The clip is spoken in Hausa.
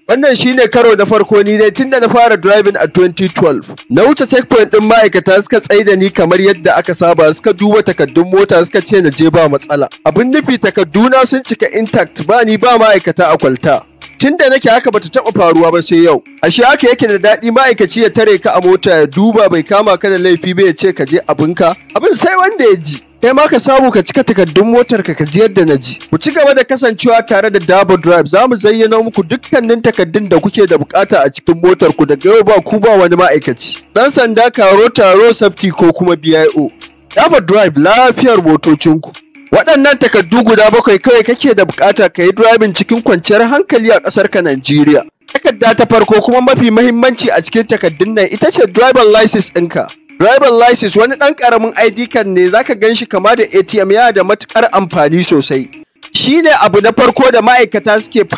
Wannan shine karo na farko ni dai tunda na fara driving a 2012. Na wuce checkpoint din ma'aikata suka tsaida ni kamar yadda aka saba suka duba takaddun mota suka ce na je ba matsala. Abin nufi takadduna sun cika intact ba ni ba ma'aikata a kwalta. Tun da nake haka bata taɓa faruwa ba sai yau. Ashe haka yake da daɗi ma'aikaci ya tare ka a mota ya duba bai kama ka da laifi ba ya ce ka je abinka. Abin sai wanda ya ji. kai ma ka samu ka cika takardun motar ka ka ji yadda na ji. Ku ci gaba da kasancewa tare da Dabo Drive za mu zayyano muku dukkanin takardun da kuke da bukata a cikin motar ku daga yau ba ku ba wani ma'aikaci. Dan sanda karo taro safety ko kuma BIO. Dabo Drive lafiyar motocinku. Waɗannan takardu guda bakwai kawai kake da bukata ka yi driving cikin kwanciyar hankali a ƙasar ka Najeriya. Takarda ta farko kuma mafi mahimmanci a cikin takardun nan ita ce driver license ɗinka. Driver license wani ɗan ƙaramin ID card ne zaka gan shi kama da ATM yana da matuƙar amfani sosai. Shi ne abu na farko da ma'aikata suke